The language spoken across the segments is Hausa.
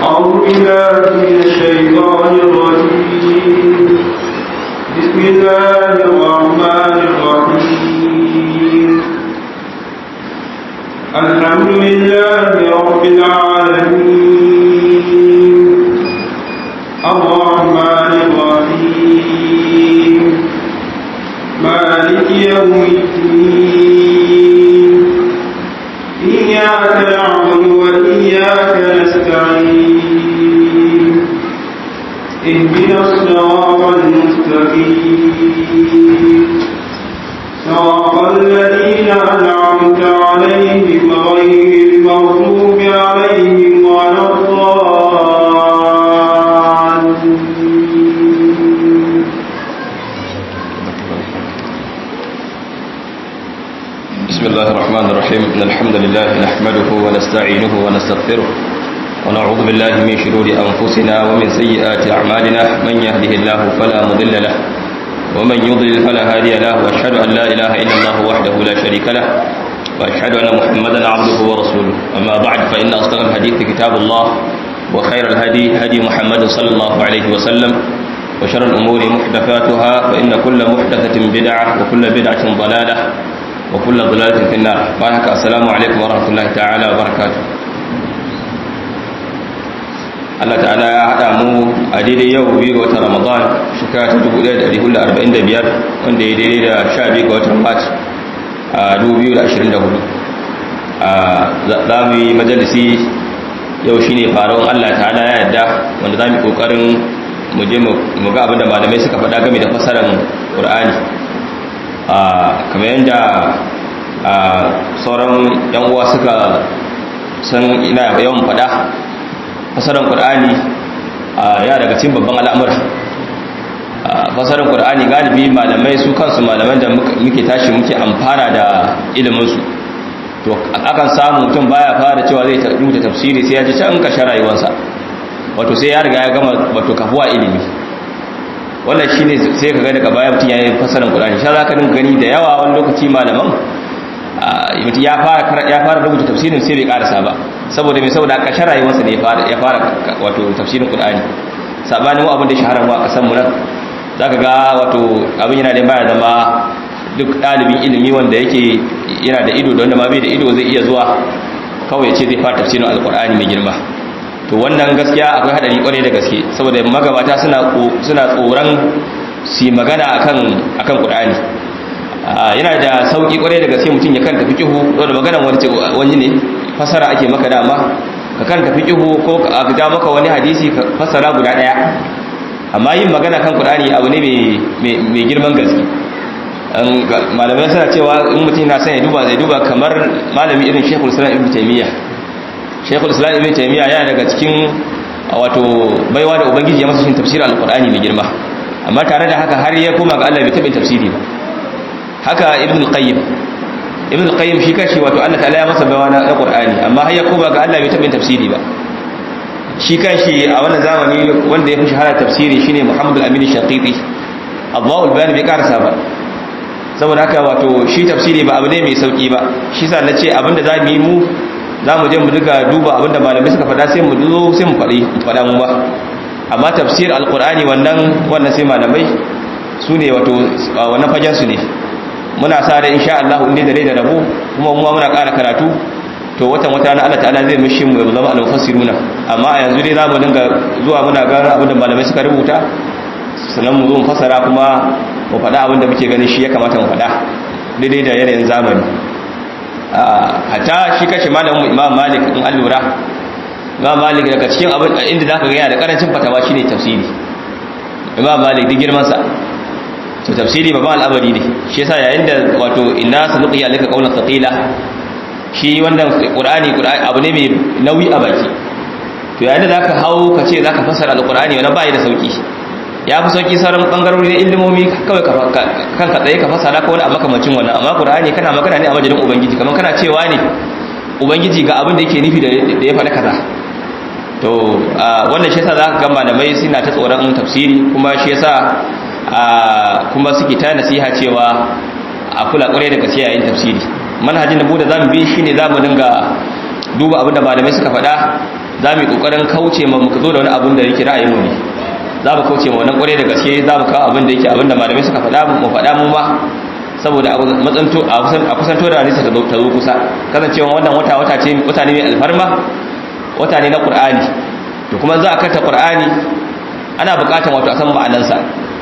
أعوذ بالله من الشيطان الرجيم بسم الله الرحمن الرحيم الحمد لله رب العالمين الرحمن الرحيم مالك يوم الدين إياك نعبد وإياك نستعين اهدنا الصراط المستقيم صراط الذين أنعمت عليهم غير المغضوب عليهم ولا الضالين بسم الله الرحمن الرحيم إن الحمد لله نحمده ونستعينه ونستغفره ونعوذ بالله من شرور أنفسنا ومن سيئات أعمالنا من يهده الله فلا مضل له ومن يضلل فلا هادي له وأشهد أن لا إله إلا الله وحده لا شريك له وأشهد أن محمدا عبده ورسوله أما بعد فإن أصدق الحديث كتاب الله وخير الهدي هدي محمد صلى الله عليه وسلم وشر الأمور محدثاتها فإن كل محدثة بدعة وكل بدعة ضلالة وكل ضلالة في النار بارك السلام عليكم ورحمة الله تعالى وبركاته Allah ta'ala ya haɗa mu a daidai yau biyu ga watan Ramadan shekara ta 1445 wanda ya daidai da 12 ga watan Mart a 2024 za mu yi majalisi yau shine faruwan Allah ta'ala ya yarda wanda za mu yi ƙoƙarin mu je mu ga abinda malamai suka faɗa game da fasarar Qur'ani kamar yadda sauran yan uwa suka san ina yawan fada fasarar qur'ani ya daga cikin babban al'amura fasarar qur'ani galibi malamai su kansu malaman da muke tashi muke amfana da iliminsu to akan samu mutum baya fara cewa zai rubuta tafsiri sai ya ji can kashe rayuwarsa wato sai ya riga ya gama wato kafuwa ilimi wannan shine sai ka ga daga baya mutum yayin fasaran Qur'ani sha zaka dinga gani da yawa wani lokaci malaman mutum ya fara ya fara rubuta tafsirin sai bai karasa ba saboda me saboda kashin rayuwarsa ne ya fara ya fara wato tafsirin Qur'ani sabanin abin da shaharan mu a kasan mu nan zaka ga wato abin yana da baya zama duk dalibin ilimi wanda yake yana da ido da wanda ma bai da ido zai iya zuwa kawai ya ce zai fara tafsirin alqur'ani mai girma to wannan gaskiya akwai hadari kwarai da gaske saboda magabata suna suna tsoron su magana akan akan Qur'ani yana da sauki kwarai da gaske mutum ya kanta fiqhu da magana wani wani ne fasara ake maka dama ka kanta fiqhu ko ka ga maka wani hadisi ka fasara guda daya amma yin magana kan Qur'ani abu ne mai mai girman gaske malamai suna cewa in mutum na son ya duba zai duba kamar malami irin Sheikhul Islam Ibn Taymiyyah shekul islam ibn taymiya yana daga cikin wato baiwa da ubangiji ya masa shin tafsirin alqur'ani mai girma amma tare da haka har ya koma ga Allah bai taɓa tafsiri ba haka ibn al-qayyim ibn al-qayyim shi kashi wato Allah ta'ala ya masa baiwa na qur'ani amma har ya koma ga Allah bai taɓa tafsiri ba shi kanshi a wannan zamani wanda ya fi shahara tafsiri shine Muhammad al-Amin Shaqiti Allahu al-Bayan bai karasa ba saboda haka wato shi tafsiri ba abu ne mai sauki ba shi sa nace abinda za mu yi mu za mu je mu duka duba abinda malamai suka faɗa sai mu zo sai mu faɗi faɗa mu ba amma tafsir alqur'ani wannan wannan sai malamai su ne wato wannan fagen su ne muna sa da insha Allah inda da rai da rabo kuma mu muna ƙara karatu to watan wata na Allah ta'ala zai mishi mu zama al-mufassiruna amma a yanzu dai zamu dinga zuwa muna ga abinda malamai suka rubuta sannan mu zo mu fasara kuma mu faɗa abinda muke ganin shi ya kamata mu faɗa daidai da yanayin zamani hata shi kashe malamin imam malik in an lura imam malik daga cikin abin inda za ka gaya da karancin fatawa shi ne tafsiri imam malik duk girmansa to tafsiri babban al'amari ne shi yasa yayin da wato inna sanuqi alaka qawlan thaqila shi wannan qur'ani abu ne mai nauyi a baki to yayin da zaka hau ka ce zaka fasara alqur'ani wannan bai da sauki ya fi sauki sauran bangarori na ilimomi kawai kan ka tsaye ka fasara ko wani abu makamancin wannan amma qur'ani kana magana ne a majalin ubangiji kamar kana cewa ne ubangiji ga abin da yake nufi da ya faɗa kaza to wannan shi yasa zaka ga malamai suna ta tsoron tafsiri kuma shi yasa kuma suke ta nasiha cewa a kula kwarai da gaske yayin tafsiri manhajin da bude zamu bi shine zamu dinga duba abin da malamai suka faɗa za mu yi kokarin kauce ma muka zo da wani abin da yake ra'ayin mu ne za mu kauce ma wannan kware da gaske za mu kawo abin da yake abin da malamai suka faɗa mu faɗa mu ba saboda matsanto a kusanto da hadisi ta zo kusa kasancewa wannan wata wata ce wata ne mai alfarma wata ne na qur'ani to kuma za a karta qur'ani ana buƙatar wato a san ma'anansa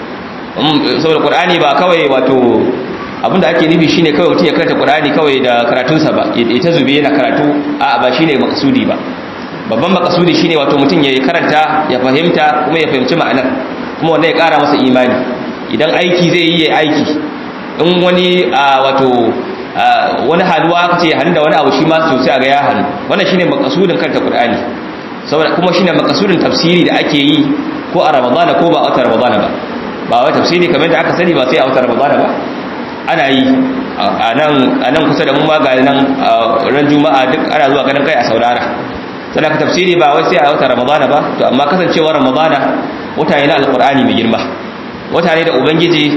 saboda qur'ani ba kawai wato abinda ake nufi shine kawai mutum ya karanta qur'ani kawai da karatunsa ba ya ta zube yana karatu a ba shine makasudi ba babban makasudi shine wato mutum ya karanta ya fahimta kuma ya fahimci ma'anar kuma wanda ya kara masa imani idan aiki zai yi ya aiki in wani wato wani haduwa aka ce hannu da wani abu shi ma sosai a ga ya hannu wannan shine makasudin karanta qur'ani saboda kuma shine makasudin tafsiri da ake yi ko a ramadana ko ba a wata ramadana ba ba wai tafsiri kamar da aka sani ba sai a wata ramadana ba ana yi a nan kusa da mu ma ga nan ran juma'a duk ana zuwa ganin kai a saurara sannan ka tafsiri ba wai sai a wata ramadana ba to amma kasancewar ramadana wata ne na alqur'ani mai girma wata ne da ubangiji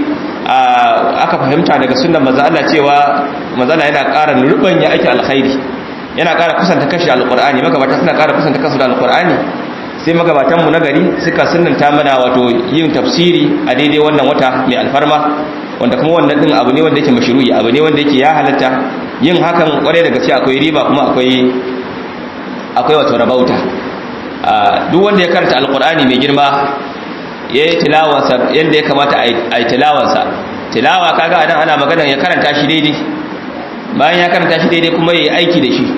aka fahimta daga sunnan manzo Allah cewa manzo Allah yana ƙara rubanya ake alkhairi yana ƙara kusanta kashi alqur'ani magabata suna ƙara kusanta kansu da alqur'ani sai magabatan mu na gari suka sunnanta mana wato yin tafsiri a daidai wannan wata mai alfarma wanda kuma wannan din abu ne wanda yake mashru'i abu ne wanda yake ya halatta yin hakan kware da gaske akwai riba kuma akwai akwai wato rabauta duk wanda ya karanta alqur'ani mai girma yayi tilawarsa yanda ya kamata a yi tilawarsa tilawa kaga anan ana magana ya karanta shi daidai bayan ya karanta shi daidai kuma yayi aiki da shi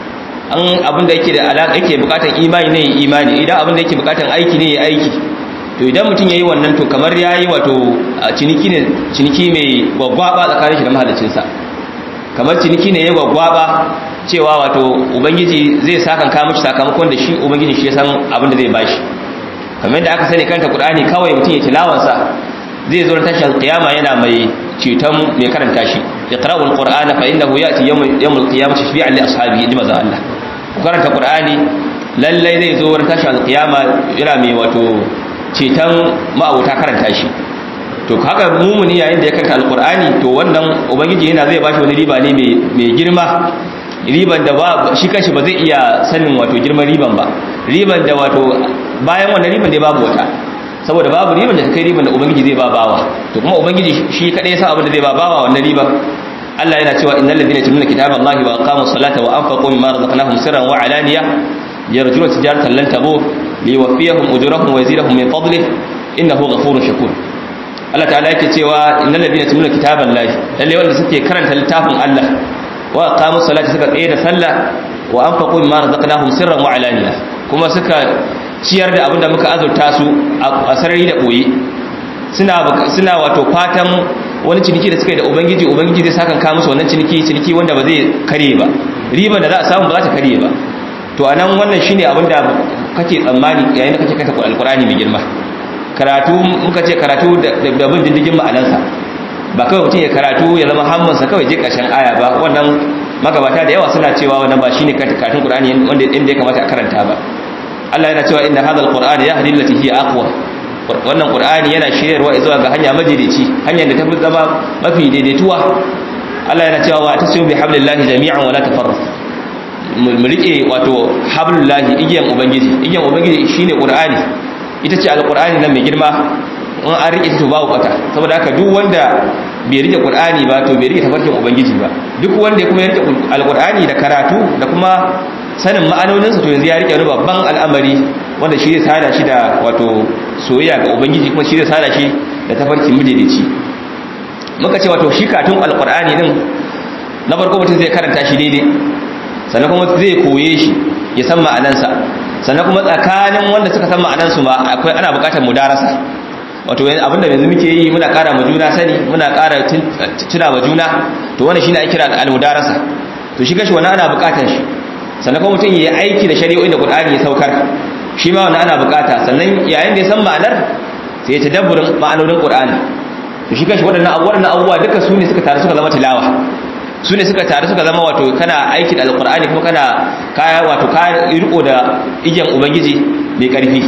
an abin da yake da alaka yake bukatan imani ne imani idan abin da yake bukatan aiki ne ya aiki to idan mutum yayi wannan to kamar yayi wato ciniki ne ciniki mai gwaggwaba tsakanin shi da mahallicinsa kamar ciniki ne ya gwaggwaba cewa wato ubangiji zai sakan ka mishi sakamakon da shi ubangiji shi ya san abin da zai bashi kamar da aka sani kanta qur'ani kawai mutum ya tilawansa zai zo tashi alqiyama yana mai ceton mai karanta shi iqra'ul qur'ana fa innahu ya'ti yawmul qiyamati shafi'an li ashabihi inda maza Allah ku karanta qur'ani lallai zai zo ran tashi alqiyama yana mai wato ceton ma'abuta karanta shi to haka mumuni yayin da ya karanta alqur'ani to wannan ubangiji yana zai bashi wani riba ne mai girma riban da ba shi kanshi ba zai iya sanin wato girman riban ba riban da wato bayan wannan riban dai babu wata saboda babu riban da ta kai riban da ubangiji zai ba bawa to kuma ubangiji shi kadai ya sa abin da zai ba bawa wannan riban Allah yana cewa innal ladina yatluna kitaballahi wa aqamus salata wa anfaqu mimma razaqnahum sirran wa alaniya yarjuna tijaratan lan tabur liwaffiyahum ujurahum wa yazidahum min fadlihi innahu ghafurur shakur Allah ta'ala yake cewa innal ladina yatluna kitaballahi lalle wanda suke karanta littafin Allah wa aqamus salata suka tsaye da sallah wa anfaqu mimma razaqnahum sirran wa alaniya kuma suka ciyar da abinda muka azurta su a sarari da boye suna suna wato fatan wani ciniki da suka yi da ubangiji ubangiji zai sakan ka musu wannan ciniki ciniki wanda ba zai kare ba riban da za a samu ba za ta kare ba to anan wannan shine abinda kake tsammani yayin da kake kanta alqur'ani mai girma karatu muka ce karatu da bin diddigin ma'anansa ba kawai mutum ya karatu ya zama hammansa kawai je ƙarshen aya ba wannan magabata da yawa suna cewa wannan ba shine karatun Qur'ani wanda inda ya kamata a karanta ba Allah yana cewa inna hadha alqur'ana yahdi allati hiya aqwa wannan Qur'ani yana shiryarwa zuwa ga hanya majalici hanyar da ta fi zama mafi daidaituwa Allah yana cewa wa tasimu bi hablillahi jami'an wa la tafarraqu mu rike wato hablullahi igiyan ubangiji igiyan ubangiji shine Qur'ani ita ce alqur'ani nan mai girma in an rike to babu kwata saboda haka duk wanda bai rike qur'ani ba to bai rike tafarkin ubangiji ba duk wanda kuma ya rike alqur'ani da karatu da kuma sanin ma'anonin sa to yanzu ya rike wani babban al'amari wanda shi zai sada shi da wato soyayya ga ubangiji kuma shi zai sada shi da tafarkin mijinici muka ce wato shi katun alqur'ani din na farko mutum zai karanta shi daidai sannan kuma zai koye shi ya san ma'anansa sannan kuma tsakanin wanda suka san ma'anansu ma akwai ana bukatar mudarasa wato abinda yanzu muke yi muna ƙara ma juna sani muna ƙara tuna ma juna to wannan shine ake kira al-mudarasa to shi kashi wannan ana buƙatar shi sannan kuma mutum yayi aiki da shari'o'in da Qur'ani ya saukar shi ma wannan ana buƙata sannan yayin da ya san ma'anar sai ya tadabburin ma'anonin Qur'ani to shi kashi waɗannan abubuwan abubuwa duka su ne suka taru suka zama tilawa su ne suka taru suka zama wato kana aiki da alqur'ani kuma kana kaya wato ka riko da igiyan ubangiji mai ƙarfi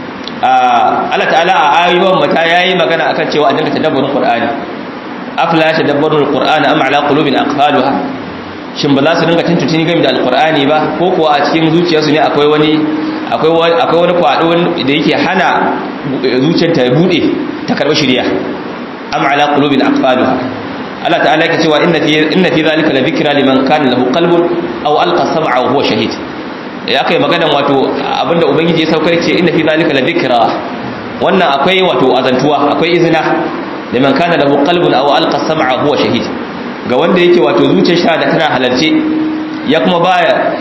Allah ta'ala a ayyuwan mata yayi magana akan cewa a dinga tadabburin Qur'ani afala tadabburul Qur'ana am ala qulubin aqfaluha shin ba za su dinga tuntuntuni game da alqur'ani ba ko kuwa a cikin zuciyarsu ne akwai wani akwai akwai wani kwado da yake hana zuciyar ta bude ta karba shiriya am ala qulubin aqfaluha Allah ta'ala yake cewa inna fi inna fi zalika la dhikra liman kana lahu qalbun aw alqa sam'a wa huwa shahid ya kai magana wato abinda ubangiji ya saukar ce inna fi zalika la dhikra wannan akwai wato azantuwa akwai izina liman kana lahu qalbun aw alqa sam'a huwa shahid ga wanda yake wato zuciyar shi da tana halarce ya kuma baya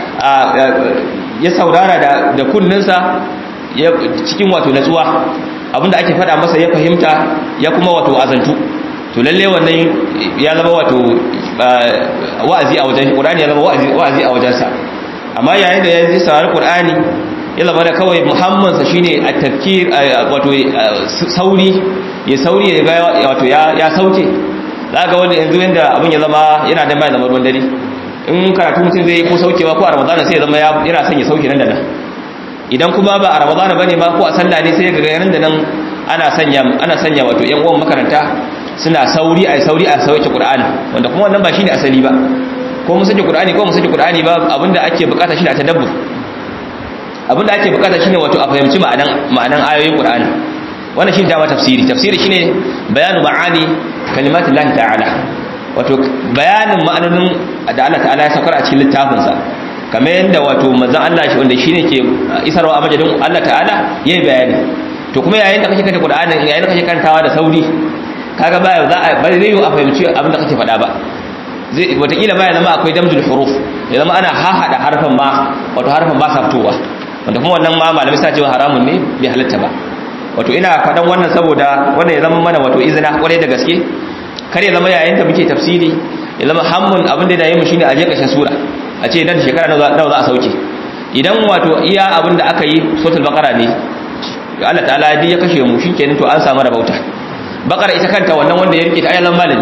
ya saurara da da kunninsa cikin wato natsuwa abinda ake faɗa masa ya fahimta ya kuma wato azantu to lalle wannan ya zama wato wa'azi a wajen Qur'ani ya zama wa'azi a wajensa amma yayin da ya ji saurari Qur'ani ya zama da kawai muhammad sa shine at-tafkir wato sauri ya sauri ya ga wato ya sauke zaka wanda yanzu yanda abin ya zama yana da mai zama ruwan dare in karatu mutum zai ko saukewa ko a ramadana sai ya zama yana son ya sauke nan da nan idan kuma ba a ramadana bane ma ko a sallah ne sai ya ga nan da nan ana sanya ana sanya wato yan uwan makaranta suna sauri a sauri a sauke Qur'ani wanda kuma wannan ba shine asali ba ko mun sauke Qur'ani ko mun sauke Qur'ani ba abinda ake bukata shine a tadabbur abinda ake bukata shine wato a fahimci ma'anan ma'anan ayoyin Qur'ani wannan shine dama tafsiri tafsiri shine bayanu ma'ani kalimatullahi ta'ala wato bayanin ma'anonin da Allah ta'ala ya saukar a cikin littafin sa kamar yanda wato manzon Allah shi wanda shine ke isarwa a majadin Allah ta'ala yayi bayani to kuma yayin da kake kanta Qur'ani yayin da kake kantawa da sauri kaga baya za a bari zai yi a fahimci abin da kake faɗa ba zai wataƙila ma ya zama akwai damjul huruf ya zama ana hahada harfan ma wato harfan ba sa fitowa wanda kuma wannan ma malamai suna cewa haramun ne bai halatta ba wato ina faɗan wannan saboda wannan ya zama mana wato izina kwarai da gaske kar ya zama yayin da muke tafsiri ya zama hammun abin da ya yi mu shine a je ƙarshen sura a ce dan shekara nawa za a sauke idan wato iya abin da aka yi suratul baqara ne Allah ta'ala ya kashe mu shikenan to an samu rabauta bakara ita kanta wannan wanda ya rike ta ayyalan malami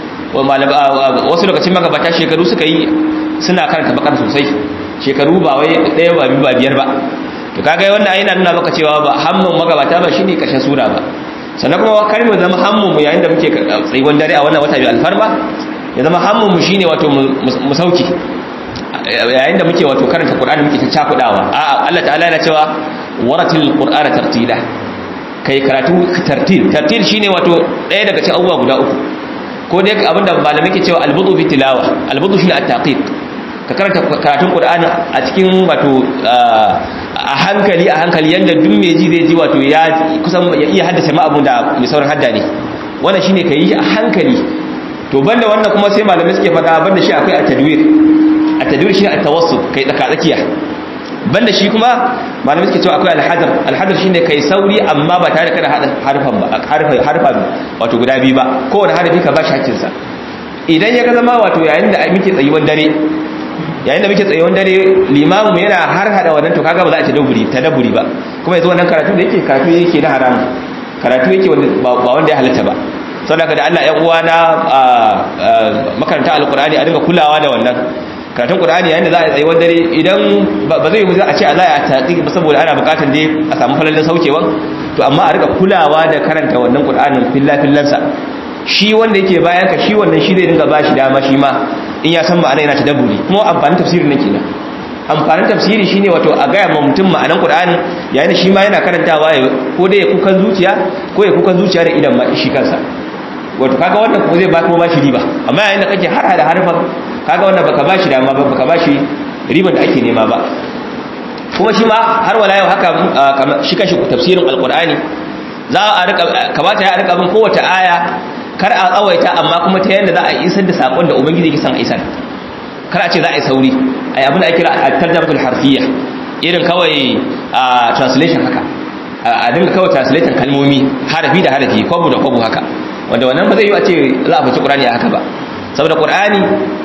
wasu lokacin magabata shekaru suka yi suna karanta bakara sosai shekaru ba wai ɗaya ba biyu ba biyar ba to kaga wannan ayyana nuna maka cewa ba hammun magabata ba shine kashin sura ba sannan kuma kar mu zama hammun mu yayin da muke tsayuwan dare a wannan wata bi alfarma ya zama hammun mu shine wato mu sauki yayin da muke wato karanta qur'ani muke ta cakudawa a'a Allah ta'ala yana cewa waratil qur'ana tartila kai karatu tartil tartil shine wato ɗaya daga cikin abubuwa guda uku ko dai abinda malamai ke cewa albudu bi tilawa albudu shine at-taqiq ka karanta karatun qur'ani a cikin wato a hankali a hankali yanda duk mai ji zai ji wato ya kusan ya iya haddace ma abun da mai sauran hadda ne wannan shine kai a hankali to banda wannan kuma sai malamai suke faɗa banda shi akwai at-tadwir at-tadwir shine at-tawassut kai tsaka tsakiya banda shi kuma malamai suke cewa akwai alhadar alhadar shine kai sauri amma ba tare da hada harfan ba harfa harfa wato guda biyu ba kowane harfi ka ba shi hakkin sa idan ya ga zama wato yayin da muke tsayuwan dare yayin da muke tsayuwan dare limamu mu yana har hada wannan to kaga ba za a ci dabburi ta dabburi ba kuma yanzu wannan karatu da yake karatu yake na haramu karatu yake ba wanda ya halatta ba saboda da Allah ƴan uwa na makaranta alqur'ani a dinga kulawa da wannan karatun qur'ani yayin da za a tsayi wani dare idan ba zai yi a ce a za a taƙi ba saboda ana buƙatar dai a samu falalin saukewan to amma a rika kulawa da karanta wannan qur'anin filla fillansa shi wanda yake bayan ka shi wannan shi zai dinga ba shi dama shi ma in ya san ma'ana yana tadabburi kuma amfanin tafsirin nake nan amfanin tafsiri shine wato a gaya ma mutum ma'anan qur'ani yayin da shi ma yana karantawa ko dai ya kukan zuciya ko ya kukan zuciya da idan ma shi kansa wato kaga wannan kuma zai ba kuma ba shi riba amma yayin da kake har hada harfan kaga wannan baka bashi dama ba baka bashi riban da ake nema ba kuma shi ma har wala yau haka shi kashi tafsirin alqur'ani za a rika kamata ya rika bin kowace aya kar a tsawaita amma kuma ta yanda za a isar da sakon da ubangiji yake son a isar kar a ce za a yi sauri ai abin da ake kira at-tarjamatul harfiyya irin kawai translation haka a dinga kawai translating kalmomi harafi da harafi kwabu da kwabu haka wanda wannan ba zai yi a ce za a fice qur'ani a haka ba saboda qur'ani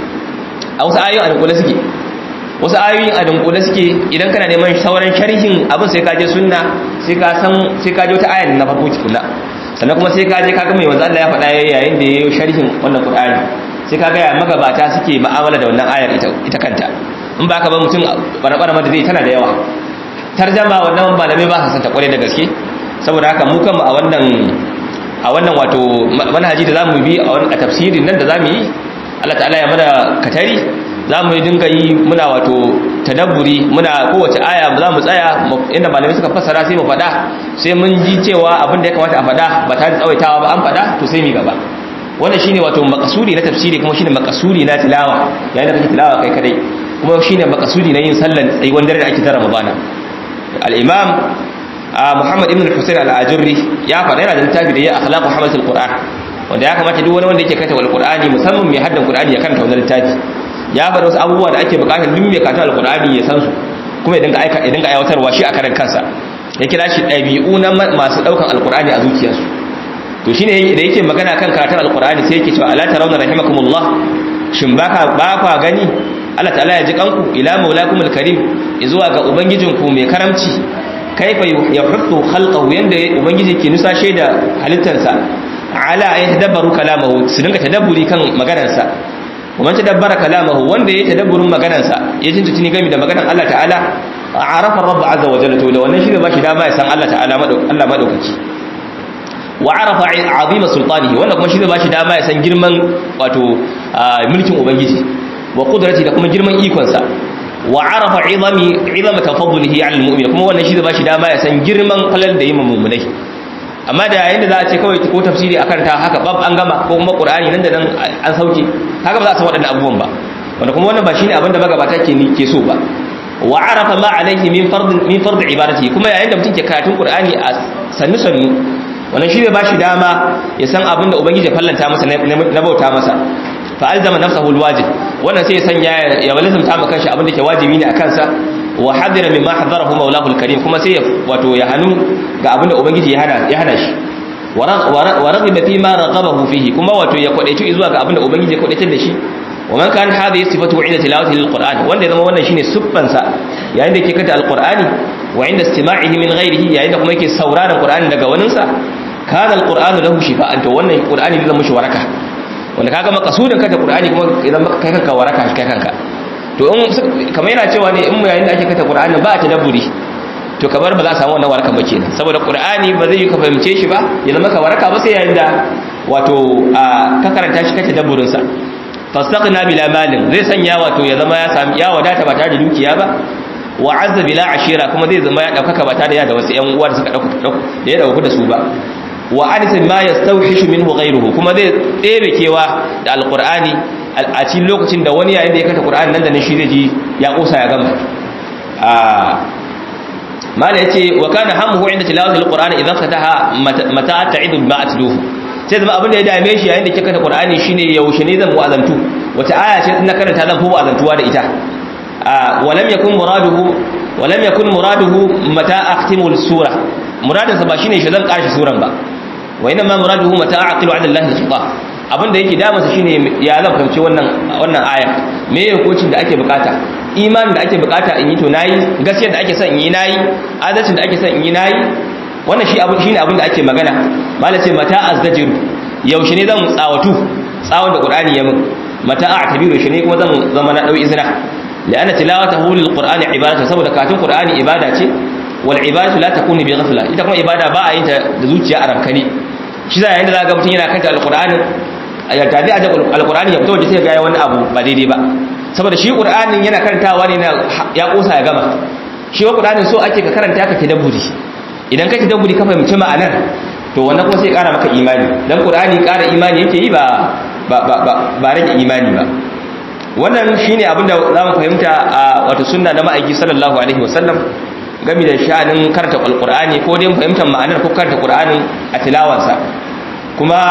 a wasu ayoyin a dunkule suke wasu ayoyin a dunkule suke idan kana neman sauran sharhin abin sai ka je sunna sai ka san sai ka je wata ayar na farko tukuna sannan kuma sai ka je ka ga mai wanzu Allah ya faɗa yayin da yayin sharhin wannan Qur'ani sai ka ga ya magabata suke mu'amala da wannan ayar ita ita kanta in ba ka ba mutum barabara da zai tana da yawa tarjama wannan malamai ba sa san ta kware da gaske saboda haka mu kanmu a wannan a wannan wato manhaji da zamu bi a wannan tafsirin nan da zamu yi Allah ta'ala ya mana katari za mu dinga yi muna wato tadabburi muna kowace aya za mu tsaya inda malamai suka fassara sai mu faɗa sai mun ji cewa abin da ya kamata a faɗa ba tare da tsawaitawa ba an faɗa to sai mu gaba wannan shine wato makasudi na tafsiri kuma shine makasudi na tilawa yayin da kake tilawa kai kadai kuma shine makasudi na yin sallan tsayuwar dare da ake ta Ramadana al-imam Muhammad ibn Husayn al-Ajurri ya faɗa yana da littafi da ya akhlaq Muhammad al-Qur'an wanda ya kamata duk wani wanda yake kanta al-Qur'ani musamman mai haddan Qur'ani ya karanta wannan littafi ya faɗa wasu abubuwa da ake bukatar duk mai karanta al-Qur'ani ya san su kuma ya dinga aika ya dinga aiwatarwa shi a karan kansa ya kira shi ɗabi'u na masu ɗaukan al-Qur'ani a zuciyarsu to shine da yake magana kan karatun al-Qur'ani sai yake cewa ala tarawna rahimakumullah shin baka ba kwa gani Allah ta'ala ya ji kanku ila maulakumul karim zuwa ga ubangijinku mai karamci kaifa yuhibbu khalqahu yanda ubangiji ke nusashe da halittarsa ala ay tadabbaru kalamahu su dinga tadabburi kan maganarsa kuma tadabbara kalamahu wanda ya tadabburin maganarsa ya tuntuni game da maganar Allah ta'ala arafa rabb azza wa jalla to da wannan shi ne ba shi dama ya san Allah ta'ala Allah madaukaki wa arafa azima sultanihi wannan kuma shi ne ba shi dama ya san girman wato mulkin ubangiji wa qudrati da kuma girman ikonsa wa arafa izami izama tafaddulihi ala almu'min kuma wannan shi zai bashi dama ya san girman falal da yimma mu'minai amma da yayin da za a ce kawai ko tafsiri akan ta haka bab an gama ko kuma qur'ani nan da nan an sauke haka ba za a san waɗannan abubuwan ba wanda kuma wannan ba shine abin da magabata ke ni ke so ba wa arafa ma alaihi min fard min fard ibadati kuma yayin da mutum ke karatun qur'ani a sannu sannu wannan shi zai bashi dama ya san abin da ubangiji ya fallanta masa na bauta masa fa alzama nafsahu alwajib wannan sai ya sanya ya lazimta maka kanshi abin da ke wajibi ne akan sa wa hadira mimma hadarahu maulahu alkarim kuma sai wato ya hanu ga abin da ubangiji ya hana ya hana shi wa raghiba fi ma raghabahu fihi kuma wato ya kwadaitu zuwa ga abin da ubangiji ya kwadaitar da shi wa man kan hadhihi sifatu inda tilawati lilqur'an wanda zama wannan shine siffan sa yayin da yake kanta alqur'ani wa inda istima'ihi min ghairihi yayin da kuma yake sauraron qur'ani daga waninsa kana alqur'anu lahu shifa'an to wannan qur'ani zai zama shi waraka wanda kaga makasudin kanta qur'ani kuma idan kai kanka waraka kai kanka to in kamar yana cewa ne in mu yayin da ake kanta qur'ani ba ta dabburi to kamar ba za a samu wannan waraka ba kenan saboda qur'ani ba zai yi ka fahimce shi ba ya zama ka waraka ba sai yayin da wato ka karanta shi kace dabburin sa fastaqna bila malin zai sanya wato ya zama ya sami ya wadata ba tare da dukiya ba wa azza bila ashira kuma zai zama ya daukaka ba tare da wasu ƴan uwa da suka dauka da ya dauka da su ba wa anisa ma yastawhishu minhu ghayruhu kuma zai ɗebe kewa da alqur'ani a cikin lokacin da wani yayin da ya kanta qur'ani nan da nan shi zai ji ya kosa ya gama mala yace wa kana hammuhu inda tilawati alqur'ani idan fataha mata ta'idu ma atluhu sai zama abin da ya dame shi yayin da kika kanta qur'ani shine yaushe ne zan wa'azantu wata aya ce na karanta zan fi wa'azantuwa da ita ولم يكن مراده ولم يكن مراده متى اختم السوره مرادinsa ba shine shi zan kashi suran ba wa inma muraduhu mata aqilu ala Allah al-khitab abinda yake damansa shine ya zan fahimci wannan wannan aya me hukuncin da ake bukata imanin da ake bukata in yi to nayi gaskiyar da ake son in yi nayi adalcin da ake son in yi nayi wannan shi abin shine abin da ake magana malace mata azdajiru yaushe ne zan tsawatu tsawon da qur'ani ya min mata a'tabiru shi ne kuma zan zama na dau izina لأن تلاوته للقرآن عبادة سبب كاتم قرآن عبادة والعبادة لا تكون بغفلة إذا كما عبادة باء أنت ذوتي أرم كني شذا عند ذا قبت هنا كنت القرآن ya tafi a alkur'ani ya fito waje sai ga wani abu ba daidai ba saboda shi qur'anin yana karantawa ne ya kosa ya gama shi wa qur'anin so ake ka karanta ka tadabburi idan ka tadabburi ka fahimci ma'anar to wannan kuma sai kara maka imani dan qur'ani kara imani yake yi ba ba ba ba rage imani ba wannan shine abinda za mu fahimta a wata sunna na ma'aiki sallallahu alaihi wasallam game da sha'anin karanta alqur'ani ko dai fahimtar ma'anar ko karanta qur'anin a tilawarsa kuma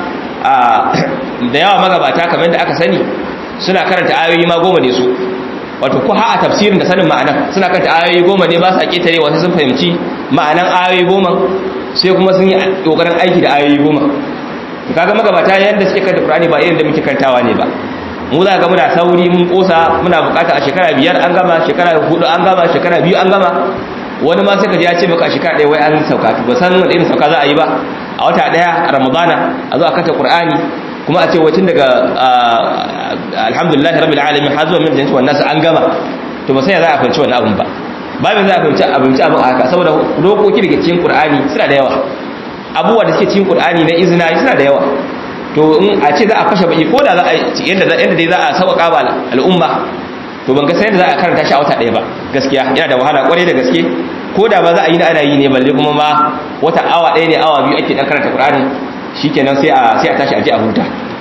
da yawa magabata kamar da aka sani suna karanta ayoyi ma goma ne su wato ko ha a tafsirin da sanin ma'anar suna karanta ayoyi goma ne ba sa ketare wasu sun fahimci ma'anan ayoyi goma sai kuma sun yi kokarin aiki da ayoyi goma kaga magabata yanda suke karanta qur'ani ba irin da muke karantawa ne ba mu za ga muna sauri mun kosa muna bukata a shekara biyar an gama shekara hudu an gama shekara biyu an gama wani ma sai ka ji ya ce maka a shekara ɗaya wai an sauka ba san wani irin sauka za a yi ba a wata ɗaya a ramadana a zo a kanta qur'ani kuma a ce wacin daga alhamdulillahi rabbil alamin har zuwa min jannati wan nas an gama to ba sai ya za a fahimci wannan abun ba babin za a fahimci abinci abin a haka saboda dokoki daga cikin qur'ani suna da yawa abubuwa da suke cikin qur'ani na izina suna da yawa to in a ce za a fashe baki ko da za a yadda yadda dai za a sauƙa ba al'umma to ban ga sai da za a karanta shi a wata ɗaya ba gaskiya yana da wahala kwarai da gaske ko da ba za a yi da ana yi ne balle kuma ma wata awa ɗaya ne awa biyu ake dan karanta Qur'ani shikenan sai a sai a tashi a je a huta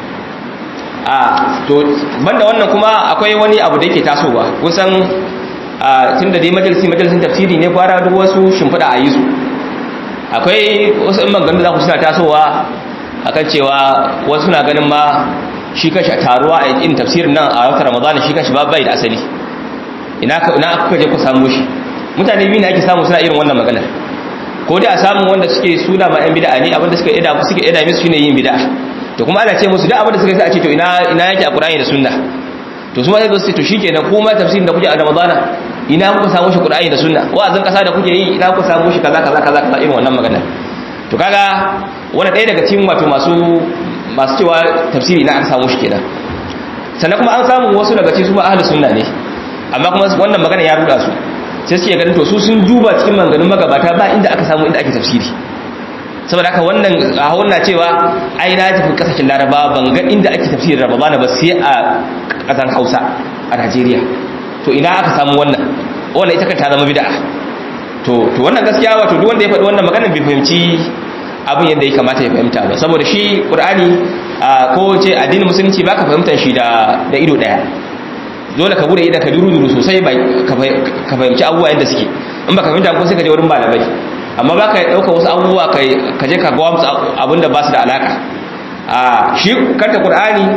a to banda wannan kuma akwai wani abu da yake tasowa kusan tunda dai majalisi majalisin tafsiri ne gwara duk wasu shimfiɗa a yi su akwai wasu in maganganu za ku suna tasowa akan cewa wasu suna ganin ma shi kanshi a taruwa a yin tafsirin nan a wata ramadana shi kanshi ba bai da asali ina kuka je ku samu shi mutane biyu ne ake samu suna irin wannan maganar ko dai a samu wanda suke suna ma yan bid'a ne abinda suka ida suke ida musu shine yin bid'a to kuma ana ce musu duk abinda suka sai a ce to ina ina yake a Qur'ani da Sunna to su ma sai su ce to shikenan ko ma tafsirin da kuke a Ramadana ina kuka samu shi Qur'ani da Sunna wa'azin kasa da kuke yi ina kuka samu shi kaza kaza kaza kaza irin wannan maganar to kaga wani ɗaya daga cikin wato masu masu cewa tafsiri na aka samu shi kenan sannan kuma an samu wasu daga cikin su ba ahlus sunna ne amma kuma wannan magana ya ruda su sai suke ganin to su sun duba cikin maganganun magabata ba inda aka samu inda ake tafsiri saboda haka wannan a wannan cewa ai na tafi kasashen laraba ban ga inda ake tafsirin ramadana ba sai a kasan hausa a najeriya to ina aka samu wannan wannan ita kan ta zama bid'a to to wannan gaskiya wato duk wanda ya faɗi wannan maganar bai fahimci abin yadda ya kamata ya fahimta ba saboda shi qur'ani ko ce addinin musulunci baka fahimtar shi da da ido daya dole ka bude idan ka duru-duru sosai ka fahimci abubuwa yadda suke in baka fahimta ko sai ka je wurin malamai amma ba ka ɗauka wasu abubuwa ka je ka gawa musu abin da ba su da alaka a shi kanta qur'ani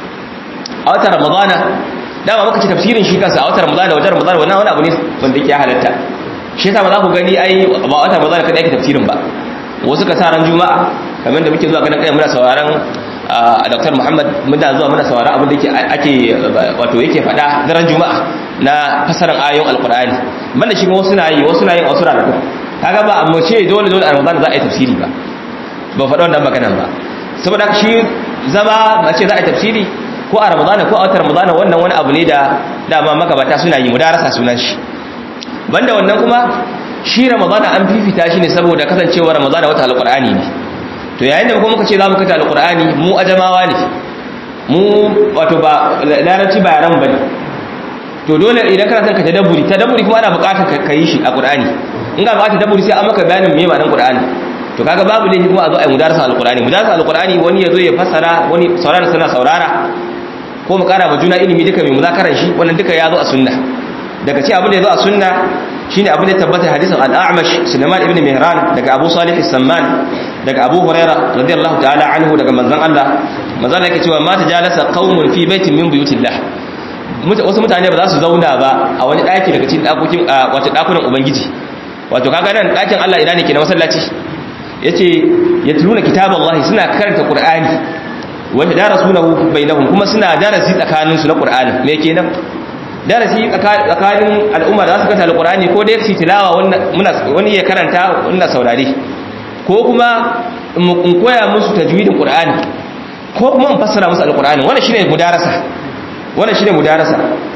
a watan ramadana dama muka ce tafsirin shi kansa a watan ramadana wajen ramadana wannan wani abu ne wanda yake halatta shi yasa ba za ku gani ai ba watan ramadana kada yake tafsirin ba wasu ka sa ran juma'a kamar da muke zuwa ganin kai muna sauraron a Dr. Muhammad muna zuwa muna sauraron abin da ake wato yake faɗa daren juma'a na fasaran ayoyin alqur'ani banda shi wasu na yi wasu na yin wasu ranaku kaga ba amma ce dole dole a Ramadan za a yi tafsiri ba ba faɗa wannan maganan ba saboda shi zama a ce za a yi tafsiri ko a Ramadan ko a watan Ramadan wannan wani abu ne da dama magabata suna yi mudarasa sunan shi banda wannan kuma shi ramadana an fifita shi ne saboda kasancewa ramadana wata alqur'ani ne to yayin da kuma muka ce za mu kata alqur'ani mu ajamawa ne mu wato ba larabci ba yaran bane to dole idan kana son ka tadabburi tadabburi kuma ana buƙatar ka yi shi a qur'ani in ga buƙatar tadabburi sai an maka bayanin me ma'anar qur'ani to kaga babu laifi kuma a zo a yi mudarasa alqur'ani mudarasa alqur'ani wani yazo ya fassara wani saurara sana saurara ko mu kara ma juna ilimi duka mai muzakaran shi wannan duka ya zo a sunna daga ce abin da ya zo a sunna shine abin da tabbata hadisin al-A'mash Sulaiman ibn Mihran daga Abu Salih as-Samman daga Abu Huraira radiyallahu ta'ala anhu daga manzon Allah manzon yake cewa ma tajalasa qaumun fi baitin min buyutillah wasu mutane ba za su zauna ba a wani daki daga cikin dakokin wato dakunan ubangiji wato kaga nan dakin Allah ina ne ke na masallaci yace yatluna kitaballahi suna karanta qur'ani wa tadarasunahu bainahum kuma suna darasi tsakaninsu na qur'ani me kenan darasi tsakanin al'umma da za su kanta alkurani ko dai su tilawa wani ya karanta wanda saurare ko kuma in koya musu tajwidin qur'ani ko kuma in fassara musu alkurani wannan shine mudarasa wannan shine mudarasa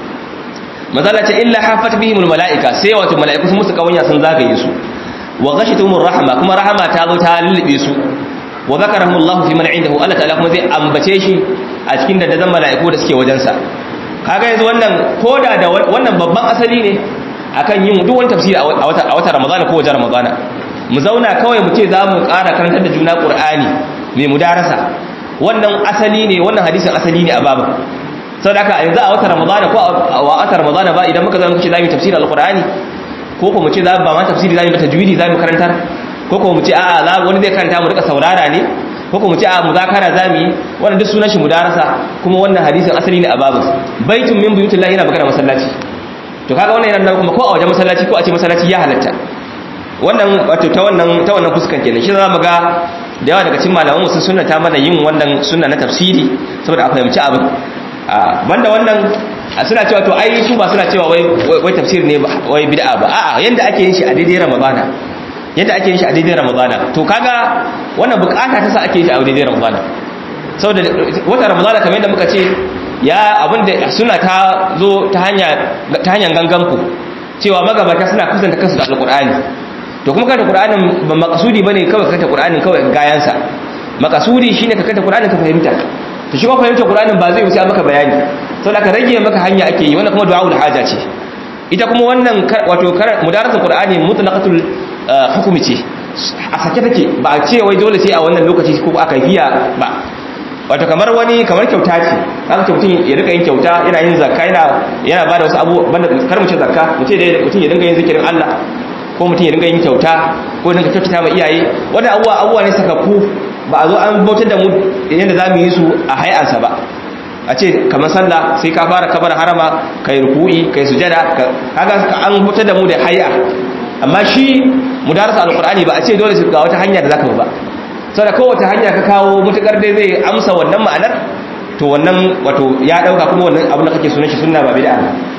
mazala ce illa hafat bihim almalaika sai wato malaiku sun musu kawanya sun zagaye su wa ghashituhum rahma kuma rahama ta zo ta lullube su wa zakarahum Allah fi man indahu Allah ta'ala kuma zai ambace shi a cikin dandazon malaiku da suke wajensa kaga yanzu wannan koda da wannan babban asali ne akan yin duk wani tafsiri a wata a wata Ramadan ko wajen Ramadan mu zauna kawai mu ce za mu ƙara karantar da juna Qur'ani mai mudarasa wannan asali ne wannan hadisin asali ne a babu saboda haka yanzu a wata Ramadan ko a wata Ramadan ba idan muka zama muke za mu tafsiri al-Qur'ani ko ko mu ce za ba ma tafsiri za mu tajwidi za mu karantar ko ko mu ce a'a wani zai karanta mu rika saurara ne ko kuma ce a muzakara zamu yi wannan duk sunan shi mudarasa kuma wannan hadisin asali ne a babu baitun min buyutillah yana magana masallaci to kaga wannan yana kuma ko a wajen masallaci ko a ce masallaci ya halatta wannan wato ta wannan ta wannan fuskan kenan shi zamu ga da yawa daga cikin malaman mu sun sunnata mana yin wannan sunna na tafsiri saboda a fahimci abin banda wannan suna cewa to ai su ba suna cewa wai wai tafsir ne wai bid'a ba a'a yanda ake yin shi a daidai ramadana yadda ake yin shi a daidai ramadana to kaga wannan bukata ta sa ake yin shi a daidai ramadana saboda wata ramadana kamar yadda muka ce ya abinda suna ta zo ta hanya ta hanyar ganganku cewa magabata suna kusanta kansu da alqur'ani to kuma kanta qur'anin ba makasudi bane kawai kanta qur'anin kawai gayansa makasudi shine ka kanta qur'anin ka fahimta to shi kuma fahimta qur'anin ba zai wuce maka bayani saboda ka rage maka hanya ake yi wannan kuma du'aul haja ce ita kuma wannan wato mudaratul qur'ani mutlaqatul hukumi ce a sake take ba a ce wai dole sai a wannan lokaci ko aka biya ba wato kamar wani kamar kyauta ce haka mutum ya rika yin kyauta yana yin zakka yana yana bada wasu abu banda kar mu ce zakka mu ce dai mutum ya dinga yin zikirin Allah ko mutum ya dinga yin kyauta ko dinga kyautata ma iyaye wannan abuwa abuwa ne sakakku ba a zo an bautar da mu yadda za mu yi su a hay'ansa ba a ce kamar sallah sai ka fara kabar harama kai ruku'i kai sujada kaga an bautar da mu da hay'a amma shi mudarasa alqur'ani ba a ce dole su ga wata hanya da zaka ba saboda kowace hanya ka kawo mutukar dai zai amsa wannan ma'anar to wannan wato ya dauka kuma wannan abin da kake sunan shi sunna ba bid'a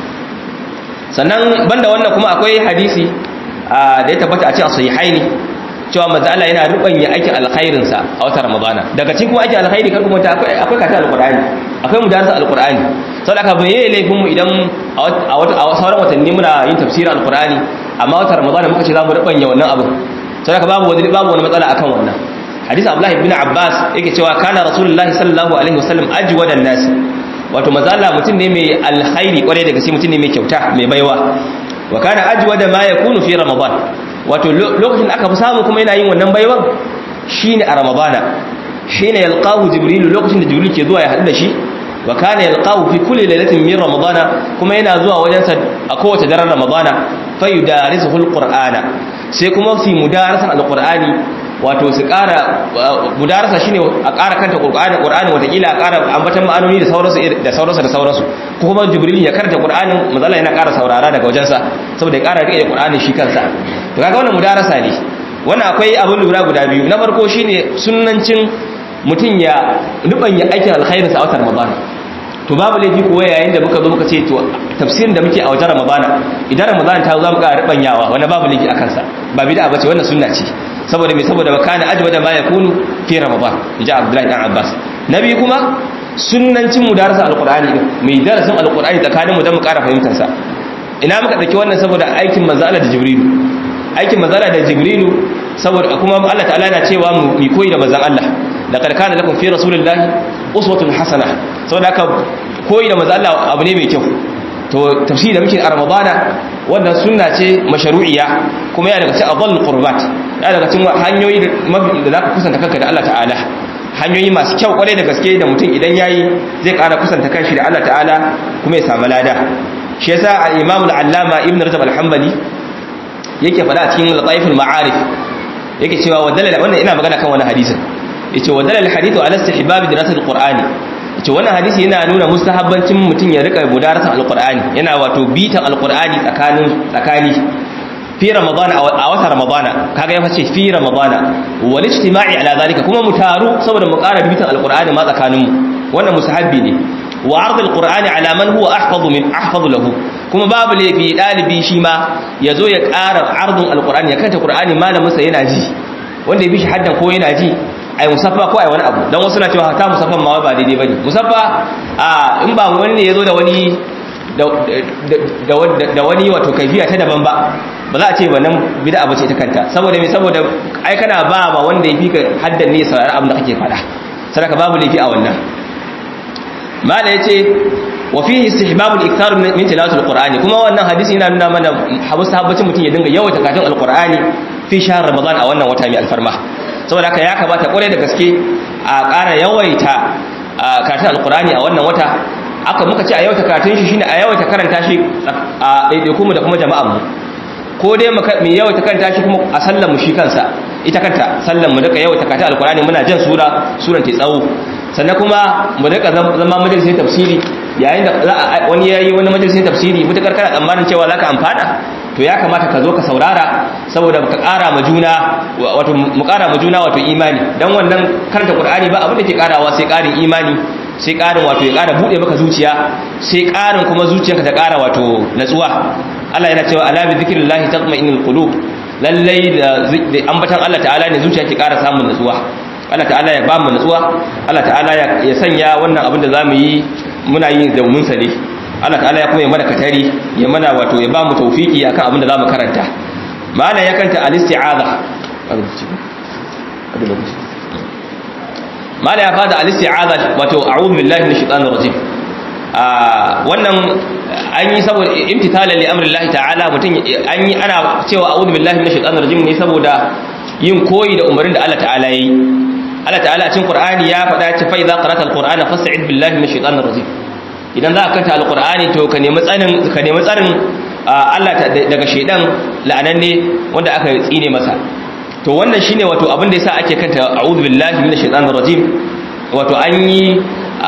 sannan banda wannan kuma akwai hadisi da ya tabbata a cikin sahihaini cewa manzo Allah yana rubanya aikin alkhairin sa a watan Ramadana daga cikin kuma aikin alkhairi kar kuma akwai akwai kata alqur'ani akwai mudarasa alqur'ani saboda haka bai yi laifin mu idan a wata a sauran watanni muna yin tafsirin alqur'ani amma watan Ramadana muka ce za mu rubanya wannan abu saboda haka babu wani babu wani matsala akan wannan hadisi Abdullah ibn Abbas yake cewa kana Rasulullahi sallallahu alaihi wasallam ajwadan nas wato manzo Allah mutum ne mai alkhairi kware daga shi mutum ne mai kyauta mai baiwa wa kana ajwada ma yakunu fi ramadan wato lokacin da aka fi samu kuma yana yin wannan baiwan shine a ramadana shine yalqahu jibril lokacin da jibril ke zuwa ya haɗu da shi wa kana yalqahu fi kulli lailatin min ramadana kuma yana zuwa wajen sa a kowace daren ramadana fa yudarisuhu alqur'ana sai kuma fi mudarasan alqur'ani wato su ƙara mudarasa shine a ƙara kanta qur'ani qur'ani watakila a ƙara ambatan ma'anoni da sauransu da sauransu da sauransu ko kuma jibril ya karanta qur'anin mazalla yana ƙara saurara daga wajensa saboda ya ƙara rike qur'ani shi kansa to kaga wannan mudarasa ne wannan akwai abin lura guda biyu na farko shine sunnancin mutum ya rubanya aikin alkhairin sa a watan ramadan to babu laifi kuwa yayin da muka zo muka ce to tafsirin da muke a wajen ramadan idan ramadan ta zo za mu ƙara rubanyawa wannan babu laifi akan sa ba bid'a bace wannan sunna ce saboda mai saboda makana ajwada ma yakunu fi ramadan inji abdullahi dan abbas nabi kuma sunnancin mudarasa alqur'ani din mai darasin alqur'ani tsakanin mu dan mu ƙara fahimtar sa ina muka dauki wannan saboda aikin manzo Allah da jibrilu aikin manzo Allah da jibrilu saboda kuma Allah ta'ala yana cewa mu mi koyi da manzon Allah laqad kana lakum fi rasulillahi uswatun hasana saboda haka koyi da manzo Allah abu ne mai kyau to tafsiri da muke a ramadana wannan sunna ce mashru'iyya kuma yana daga cikin adall qurbat yana daga cikin hanyoyi da zaka kusanta kanka da Allah ta'ala hanyoyi masu kyau kwarai da gaske da mutum idan yayi zai ƙara kusanta kanshi da Allah ta'ala kuma ya samu lada shi yasa al-imam al-allama ibn rajab al-hanbali yake faɗa a cikin lataiful ma'arif yake cewa wadalla wannan ina magana kan wani hadisin yace wadalla al-hadithu ala istihbab dirasat al-qur'ani ce wannan hadisi yana nuna mustahabbancin mutum ya rika mudarasan alqur'ani yana wato bitan alqur'ani tsakanin tsakani fi ramadan a wata ramadana kaga ya face fi ramadana wal ijtima'i ala zalika kuma mu taru saboda mu ƙara bitan alqur'ani ma tsakanin mu wannan mustahabbi ne wa ard alqur'ani ala man huwa ahfazu min ahfazu lahu kuma babu laifi dalibi shi ma yazo ya ƙara ardun alqur'ani ya kanta qur'ani malamin sa yana ji wanda ya bi shi haddan ko yana ji ai musaffa ko ai wani abu dan wasu na cewa ta musaffan ma ba daidai bane musaffa a in ba wani ne yazo da wani da wani wato kaifiya ta daban ba ba za a ce wannan bid'a bace ta kanta saboda me saboda ai kana ba ba wanda yafi ka haddan ne saurari abin da kake faɗa sadaka babu laifi a wannan mala yace wa fihi istihbabul iktar min tilawatil qur'ani kuma wannan hadisi yana nuna mana habbacin mutum ya dinga yawaita karatun alqur'ani fi shahr ramadan a wannan wata mai alfarma saboda haka ya kamata kwarai da gaske a ƙara yawaita karatun alkurani a wannan wata aka muka ce a yawaita karatun shi shine a yawaita karanta shi a ɗaiɗaikunmu da kuma jama'anmu ko dai mu yawaita karanta shi kuma a sallan mu shi kansa ita kanta sallan mu duka yawaita karatun alkurani muna jan sura suran ta tsawo sannan kuma mu duka zama majalisar tafsiri yayin da wani yayi wani majalisar tafsiri mutakar kana tsammanin cewa zaka amfana to ya kamata ka zo ka saurara saboda ka ƙara ma juna wato mu ƙara ma juna wato imani dan wannan karanta Qur'ani ba abin da ke ƙarawa sai ƙarin imani sai ƙarin wato ya ƙara bude maka zuciya sai ƙarin kuma zuciyarka ta ƙara wato natsuwa Allah yana cewa ala bi zikrillahi tatma'innul qulub lallai da ambatan Allah ta'ala ne zuciya ke ƙara samun natsuwa Allah ta'ala ya ba mu natsuwa Allah ta'ala ya sanya wannan abin da zamu yi muna yin da mun sane Allah ta'ala ya kuma ya mana katari ya mana wato ya ba mu tawfiki akan abin da zamu karanta ma'ana ya kanta al-isti'aza mala ya fada al-isti'aza wato a'udhu billahi minash shaitanir rajim wannan an yi saboda imtithalan li amri Allah ta'ala mutum an yi ana cewa a'udhu billahi minash shaitanir rajim ne saboda yin koyi da umarin da Allah ta'ala yayi Allah ta'ala a cikin Qur'ani ya faɗa ce fa idza qara'ta al-Qur'ana fasta'id billahi minash shaitanir rajim idan za ka kanta al-Qur'ani to ka nemi tsarin ka nemi tsarin Allah daga shaidan la'ananne wanda aka tsine masa to wannan shine wato abin da yasa ake kanta a'udhu billahi minash shaitanir rajim wato an yi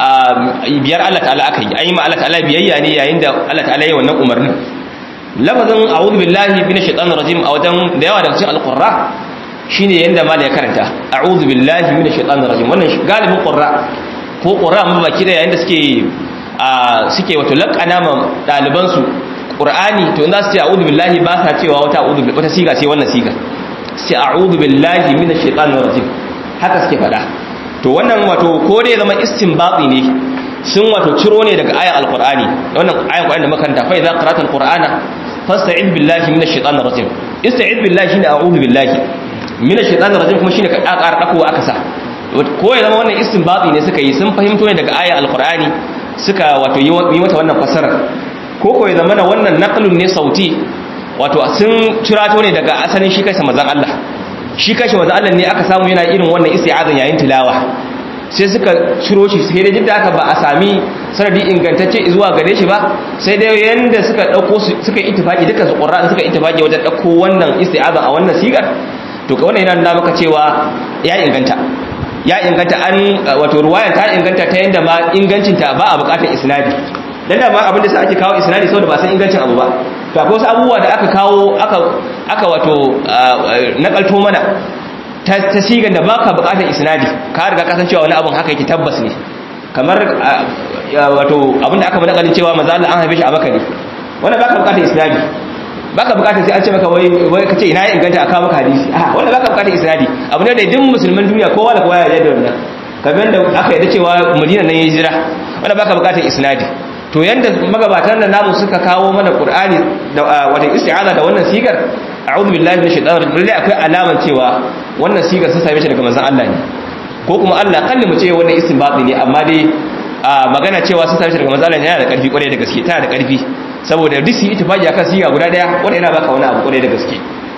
biyar Allah ta'ala aka yi an yi ma Allah ta'ala biyayya ne yayin da Allah ta'ala ya wannan umarnin lafazin a'udhu billahi minash shaitanir rajim a wajen da yawa daga cikin al-qurra shine yanda mal ya karanta a'udhu billahi minash shaitanir rajim wannan galibin qurra ko qurra mun baki da yayin da suke suke wato laqana ma daliban su qur'ani to in za su ce a'udhu billahi ba sa cewa wata a'udhu wata siga sai wannan siga sai a'udhu billahi minash shaitanir rajim haka suke fada to wannan wato ko dai zama istinbati ne sun wato ciro ne daga ayan alqur'ani wannan ayan qur'ani da makaranta fa idza qara'ta alqur'ana fasta'id billahi minash shaitanir rajim ista'id billahi shine a'udhu billahi minash shaitanir rajim kuma shine ka ƙara dako aka sa ko ya zama wannan istinbati ne suka yi sun fahimto ne daga ayan alqur'ani suka wato yi mata wannan fasarar ko ko ya zama wannan naqlun ne sauti wato sun cirato ne daga asalin shi kansa manzon Allah shi kanshi manzon Allah ne aka samu yana irin wannan isti'azan yayin tilawa sai suka ciro shi sai dai jidda aka ba a sami sanadi ingantacce zuwa gare shi ba sai dai yanda suka dauko suka ittifaki duka su qur'an suka ittifaki wajen dauko wannan isti'azan a wannan sigar to ka wannan yana nuna maka cewa ya inganta ya inganta an wato ruwaya ta inganta ta yanda ma ingancinta ba a bukatar isnadi dan da ma abin da sai ake kawo isnadi saboda ba san ingancin abu ba to akwai wasu abubuwa da aka kawo aka aka wato nakalto mana ta ta sigan da baka bukatar isnadi ka riga ka san cewa wani abun haka yake tabbas ne kamar wato abin da aka bada kalin cewa manzo Allah an haife shi a Makka ne wannan baka bukatar isnadi baka bukatar sai an ce maka wai wai kace ina ya inganta aka maka hadisi a wannan baka bukatar isnadi abu ne da duk musulman duniya kowa da kowa ya yarda da wannan kamar da aka yarda cewa Madina nan ya hijira wannan baka bukatar isnadi to yanda magabatan nan namu suka kawo mana qur'ani da wata isti'aza da wannan sigar a'udhu billahi minash shaitanir rajim lalle akwai alaman cewa wannan sigar sun same shi daga manzon Allah ne ko kuma Allah kalli mu ce wannan istinbati ne amma dai magana cewa sun same shi daga manzon Allah ne yana da karfi kwarai da gaske tana da karfi saboda duk su yi ittifaqi akan siga guda daya wanda yana baka wani abu kwarai da gaske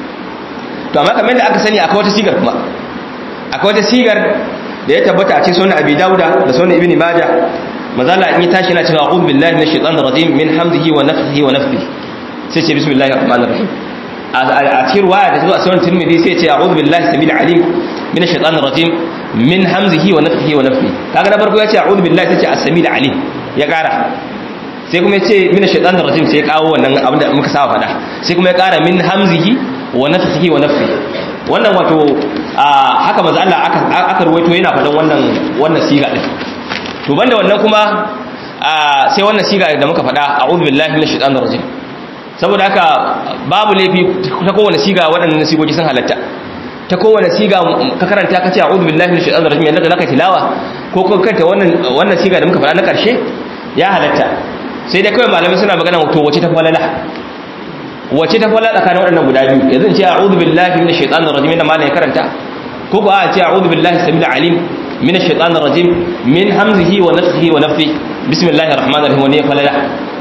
to amma kamar da aka sani akwai wata sigar kuma akwai wata sigar da ya tabbata a cikin sunan Abi Dawuda da sunan Ibn Majah mazala in yi tashi na cewa a'udhu billahi minash shaitanir rajim min hamzihi wa nafthihi wa nafthihi sai ce bismillahir rahmanir rahim a cikin ruwaya da zuwa sunan tirmidhi sai ce a'udhu billahi samil alim minash shaitanir rajim min hamzihi wa nafthihi wa nafthihi kaga na farko ya ce a'udhu billahi sai ce as-samil alim ya kara sai kuma ya ce minash shaitanir rajim sai ya kawo wannan abin da muka saba faɗa sai kuma ya kara min hamzihi wa nafthihi wa nafthihi wannan wato haka manzo Allah aka aka ruwaito yana faɗan wannan wannan siga din to banda wannan kuma sai wannan siga da muka faɗa a'udhu billahi minash shaitanir rajim saboda haka babu laifi ta kowane siga waɗannan sigogi sun halatta ta kowane siga ka karanta ka ce a'udhu billahi minash shaitanir rajim yanda zaka tilawa ko ko kanta wannan wannan siga da muka faɗa na karshe ya halatta sai dai kawai malamai suna magana to wace ta falala wace ta falala tsakanin waɗannan guda biyu yanzu in ce a'udhu billahi minash shaitanir rajim da malamai karanta ko ko a ce a'udhu billahi samil alim من الشيطان الرجيم من همزه ونفخه ونفثه بسم الله الرحمن الرحيم ونيه falala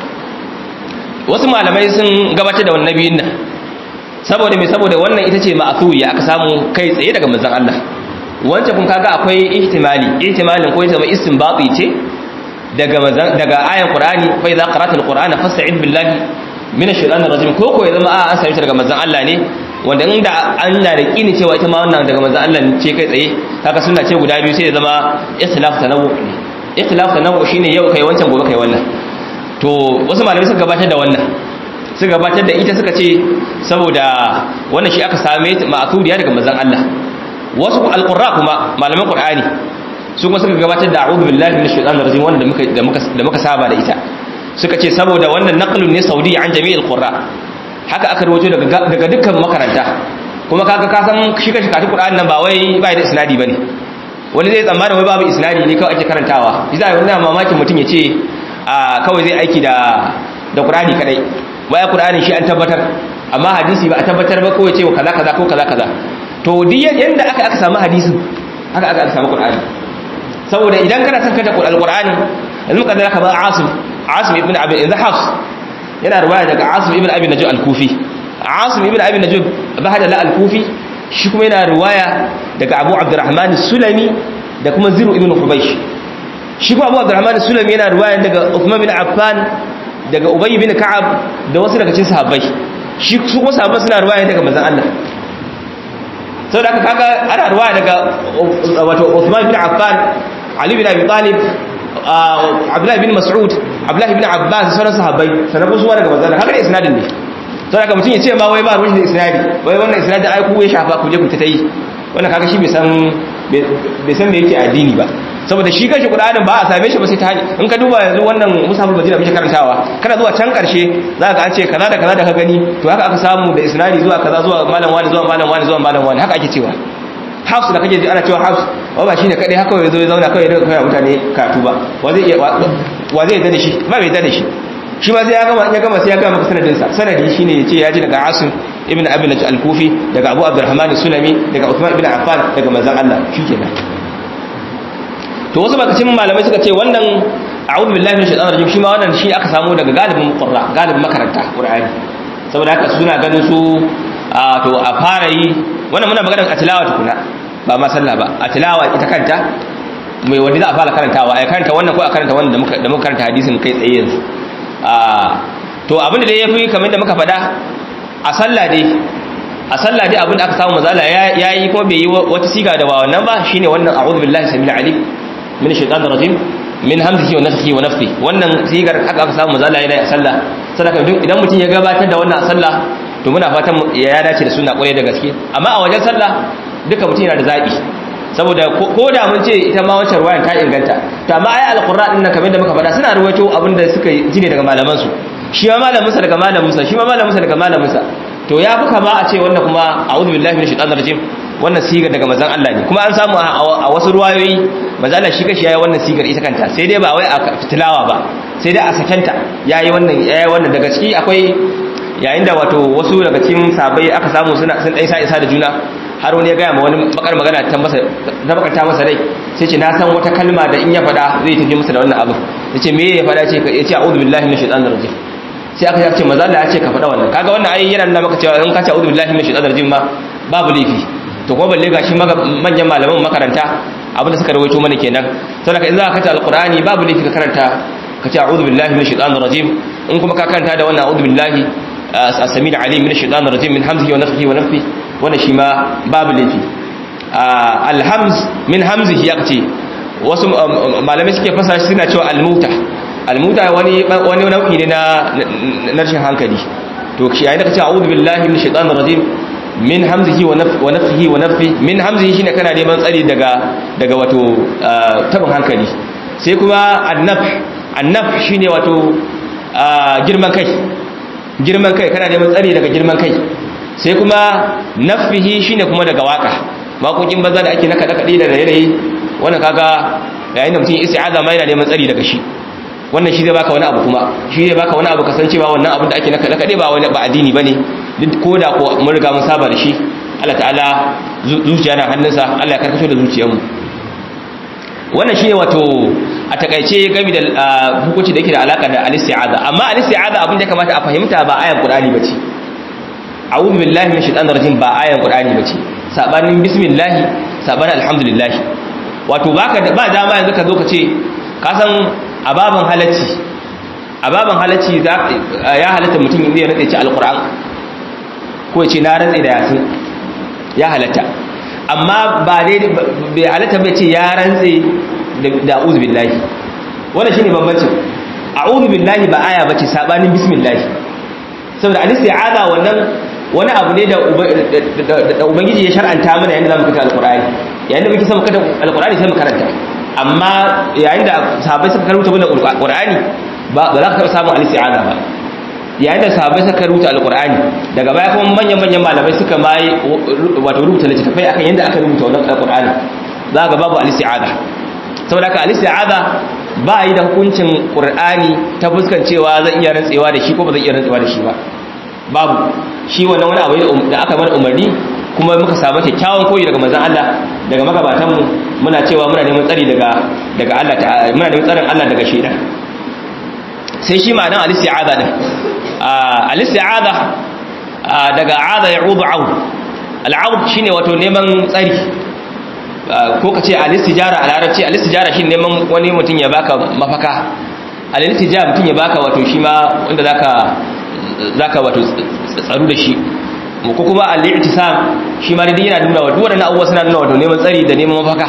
wasu malamai sun gabatar da wannan nabiyin nan saboda me saboda wannan ita ce ma'thuriya aka samu kai tsaye daga manzon Allah wancan kun kaga akwai ihtimali ihtimalin ko zama istinbati ce daga manzon daga ayan qur'ani fa idza qara'ta alqur'ana fasta'id billahi min ash-shaytanir rajim ko ko ya zama a an sami daga manzon Allah ne wanda inda an na da kini cewa ita ma wannan daga manzon Allah ce kai tsaye kaga sunna ce guda biyu sai ya zama ikhtilaf tanawwu ne ikhtilaf tanawwu shine yau kai wancan gobe kai wannan to wasu malamai suka gabatar da wannan suka gabatar da ita suka ce saboda wannan shi aka same ma'thuriya daga manzon Allah wasu alqurra kuma malaman qur'ani su kuma suka gabatar da a'udhu billahi minash shaitanir rajim wanda muka da muka da muka saba da ita suka ce saboda wannan naqlun ne saudi an jami'il qurra haka aka rawaito daga daga dukkan makaranta kuma kaga ka san shi kashi katu qur'ani nan ba wai ba da isnadi bane wani zai tsammana wai babu isnadi ne kawai ake karantawa idan yana mamakin mutum ya ce a kawai zai aiki da da qur'ani kadai wai qur'ani shi an tabbatar amma hadisi ba a tabbatar ba ko ya ce wa kaza kaza ko kaza kaza to duk yanda aka aka samu hadisin haka aka aka samu qur'ani saboda idan kana son kanta alqur'ani yanzu ka zaka ba asim asim ibn abi yanzu hafs yana riwaya daga asim ibn abi najib al-kufi asim ibn abi najib bahada la al-kufi shi kuma yana riwaya daga abu abdurrahman sulami da kuma ziru ibn hubaysh shi kuma abu abdurrahman sulami yana riwaya daga uthman bin affan daga ubay bin ka'ab da wasu daga cikin sahabbai shi su kuma sahabbai suna riwaya daga manzon Allah sau da aka kaga ana ruwa daga wato Uthman bin Affan Ali bin Abi Talib Abdullahi bin Mas'ud Abdullahi bin Abbas sauran sahabbai sanan kuma daga manzon haka da isnadin ne sau da aka mutum ya ce ma wai ba ruwan da isnadi wai wannan isnadin ai ku ya shafa ku je ku ta yi wannan kaga shi bai san bai san me yake addini ba saboda shi kanshi Qur'anin ba a same shi ba sai ta hanyar in ka duba yanzu wannan musabul madina muke karantawa kana zuwa can karshe za ka an ce kaza da kaza da ka gani to haka aka samu da isnadi zuwa kaza zuwa malam wani zuwa malam wani zuwa malam wani haka ake cewa hafs da kake ji ana cewa hafs wa ba shine kadai haka yazo ya zauna kai da kai mutane karatu ba wa zai iya wa zai yadda da shi ba bai yadda da shi shi ma sai ya gama ya gama sai ya gama maka sanadin sa sanadi shine yace ya ji daga asim ibn abi najh al-kufi daga abu abdurrahman sulami daga uthman ibn affan daga manzon Allah shikenan to wasu bakacin malamai suka ce wannan a'udhu billahi minash shaitanir rajim shi ma wannan shi aka samu daga galibin qurra galibin makaranta qur'ani saboda haka suna ganin su a to a fara yi wannan muna magana a tilawa tukuna ba ma sallah ba a tilawa ita kanta mai wanda za a fara karantawa ai karanta wannan ko a karanta wannan da muka da muka karanta hadisin kai tsaye yanzu a to abin da dai yafi kamar da muka faɗa a sallah dai a sallah dai abin da aka samu mazala yayi kuma bai yi wata siga da ba wannan ba shine wannan a'udhu billahi samil alim min shaitan rajim min hamzihi wa nafthihi wa nafthi wannan sigar haka aka samu mazala yana sallah sadaka idan mutum ya gabatar da wannan sallah to muna fatan ya dace da sunna kwarai da gaske amma a wajen sallah duka mutum yana da zabi saboda ko da mun ce ita ma wancan ruwayan ta inganta to amma ai alqur'an din nan kamar da muka faɗa suna ruwaito abin da suka ji ne daga malaman su shi ma malamin sa daga malamin sa shi ma malamin sa daga malamin sa to ya fi kama a ce wannan kuma a'udhu billahi minash shaitanir rajim wannan sigar daga manzon Allah ne kuma an samu a wasu ruwayoyi manzon Allah shi kashi yayi wannan sigar ita kanta sai dai ba wai a fitilawa ba sai dai a sakanta yayi wannan yayi wannan daga ciki akwai yayin da wato wasu daga cikin sabai aka samu suna sun dai sa isa da juna har wani ya gaya ma wani bakar magana ta masa ta bakanta masa rai sai ce na san wata kalma da in ya faɗa zai tafi masa da wannan abu yace me ya faɗa ce ya ce a'udhu billahi minash shaitanir rajim sai aka ce maza Allah ya ce ka faɗa wannan kaga wannan ayi yana nuna maka cewa in ka ce a'udhu billahi minash shaitanir rajim ma babu laifi to kuma balle gashi manyan malaman makaranta abinda suka rawaito mana kenan saboda in za ka karanta alqur'ani babu laifi ka karanta ka ce a'udhu billahi minash shaitanir rajim in kuma ka karanta da wannan a'udhu billahi as-sami' al-alim minash shaitanir rajim min hamzihi wa nafthihi wa nafthihi wannan shi ma babu laifi alhamz min hamzihi ya ce wasu malamai suke fasara shi suna cewa almuta almuta wani wani nau'i ne na na rashin hankali to shi yayin da kace a'udhu billahi minash shaitanir rajim min hamzihi wa nafthihi wa nafthi min hamzihi shine kana neman tsari daga daga wato tabin hankali sai kuma annaf annaf shine wato girman kai girman kai kana neman tsari daga girman kai sai kuma nafihi shine kuma daga waka waƙoƙin banza da ake naka da kaɗi da rairayi wannan kaga yayin da mutum ya isti'aza ma yana neman tsari daga shi wannan shi zai baka wani abu kuma shi zai baka wani abu kasancewa wannan abin da ake naka da kaɗi ba wani ba addini bane duk ko da ko mun riga mun saba da shi Allah ta'ala zuciya na hannunsa Allah ya karkato da zuciyarmu wannan shine wato a takaice game da hukunci da yake da alaka da al-isti'aza amma al-isti'aza abin da ya kamata a fahimta ba ayan Qur'ani bace a'udhu billahi minash shaitanir rajim ba ayan qur'ani bace sabanin bismillah sabanin alhamdulillah wato baka ba dama yanzu ka zo ka ce ka san ababan halacci ababan halacci ya halatta mutum inda ya rantsa ce alquran ko ya ce na rantsa da yasin ya halatta amma ba dai bai halatta bai ce ya rantsa da a'udhu billahi wannan shine bambancin a'udhu billahi ba aya bace sabanin bismillah saboda al-isti'aza wannan wani abu ne da ubangiji ya shar'anta mana yayin da zamu fita alqur'ani yayin da muke son kada alqur'ani sai mu karanta amma yayin da sahabbai suka karanta mana alqur'ani ba ba za ka samu al-isti'aza ba yayin da sahabbai suka rubuta alqur'ani daga baya kuma manyan manyan malamai suka mai wato rubuta littattafai akan yanda aka rubuta wannan alqur'ani za ga babu al-isti'aza saboda haka al-isti'aza ba yi da hukuncin qur'ani ta fuskan cewa zan iya rantsewa da shi ko ba zan iya rantsewa da shi ba babu shi wannan wani abu da aka bar umarni kuma muka samu kyakkyawan koyi daga manzon Allah daga magabatan mu muna cewa muna neman tsari daga daga Allah ta'ala muna neman tsarin Allah daga shaitan sai shi ma'anar al-isti'aza din al-isti'aza daga aza ya'udu aud al-aud shine wato neman tsari ko kace al-istijara a larabci al-istijara shine neman wani mutum ya baka mafaka al-istijara mutum ya baka wato shi ma wanda zaka zaka wato tsaru da shi ko kuma al-i'tisam shi ma dai yana nuna wato wadannan abubuwa suna nuna wato neman tsari da neman mafaka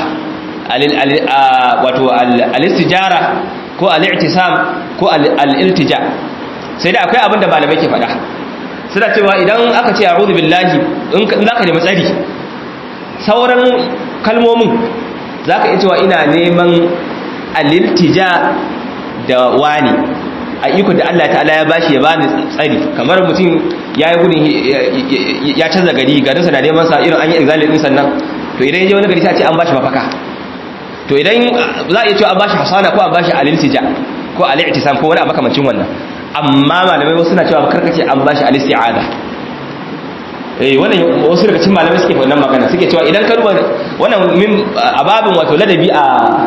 wato al-istijara ko al-i'tisam ko al-iltija sai da akwai abin da malamai ke faɗa suna cewa idan aka ce a'udhu billahi in zaka nemi tsari sauran kalmomin zaka iya cewa ina neman al-iltija da wani a iko da Allah ta'ala ya bashi ya bani tsari kamar mutum ya yi gudun ya canza gari garinsa na neman sa irin an yi exile din sannan to idan ya je wani gari sai a ce an bashi mafaka to idan za a iya cewa an bashi hasana ko an bashi al-iltija ko al-i'tisam ko wani makamancin wannan amma malamai wasu na cewa karkace an bashi al-isti'ada eh wannan wasu daga cikin malamai suke wannan magana suke cewa idan ka duba wannan min ababin wato ladabi a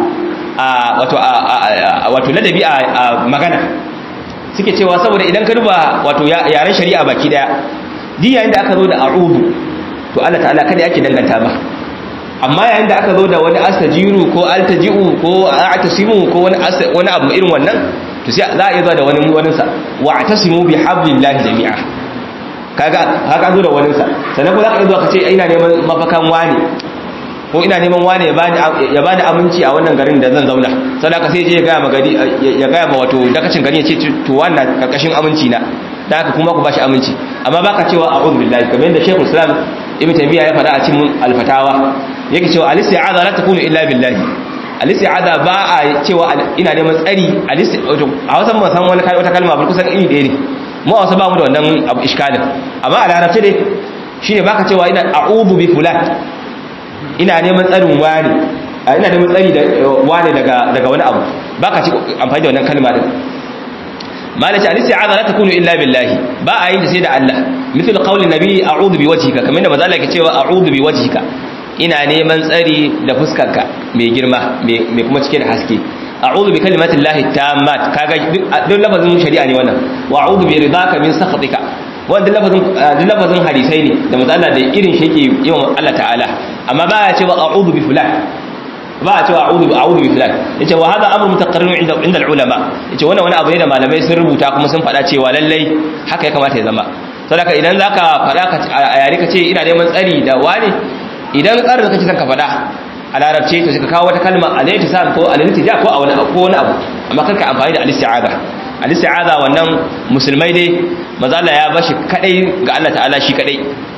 a wato wato ladabi a magana suke cewa saboda idan ka duba wato yaren shari'a baki daya di yayin da aka zo da a'udhu to Allah ta'ala kada yake danganta ba amma yayin da aka zo da wani astajiru ko altaji'u ko a'tasimu ko wani wani abu irin wannan to sai za a iya zuwa da wani wani sa wa'tasimu bi hablillahi jami'a kaga haka zo da wani sa sannan kuma za ka iya zuwa ka ce ina neman mafakan wani ko ina neman wani ya bani ya bani aminci a wannan garin da zan zauna sadaka sai je ya ga magari ya ga ma wato dakacin gari ya ce to wannan karkashin aminci na da haka kuma ku bashi aminci amma baka cewa a'udhu billahi kamar yadda Sheikhul Islam Ibn Taymiyyah ya faɗa a cikin Al-Fatawa yake cewa al-isti'aza la takunu illa billahi al-isti'aza ba a cewa ina neman tsari a wasan ban san wani wata kalma ba kusan iri ɗaya ne mu a wasu ba mu da wannan abu iskalin amma a larabci dai shine baka cewa ina a'udhu bi fulan ina neman tsarin wani ina neman tsari da wani daga daga wani abu baka ci amfani da wannan kalma din malaci al-isti'aza la takunu illa billahi ba a yin da sai da Allah misal qaulin nabi a'udhu bi wajhika kamar da manzo Allah ke cewa a'udhu bi wajhika ina neman tsari da fuskarka mai girma mai kuma cike da haske a'udhu bi kalimati llahi tammat kaga duk lafazin shari'a ne wannan wa a'udhu bi ridaka min sakhatika wannan lafazin duk lafazin hadisai ne da manzo Allah da irin shi yake yawan Allah ta'ala amma ba ya cewa a'udhu bi fulan ba a cewa a'udhu bi a'udhu bi fulan yace wa hada amru mutaqarrir inda inda ulama yace wannan wani abu ne da malamai sun rubuta kuma sun faɗa cewa lallai haka ya kamata ya zama saboda idan zaka faɗa ka a yare ka ce ina neman tsari da wani idan tsarin da kake son ka faɗa a larabce to ka kawo wata kalma al-ihtisab ko al-iltija ko a wani ko wani abu amma kanka amfani da al-isti'aza al-isti'aza wannan musulmai dai manzo Allah ya bashi kadai ga Allah ta'ala shi kadai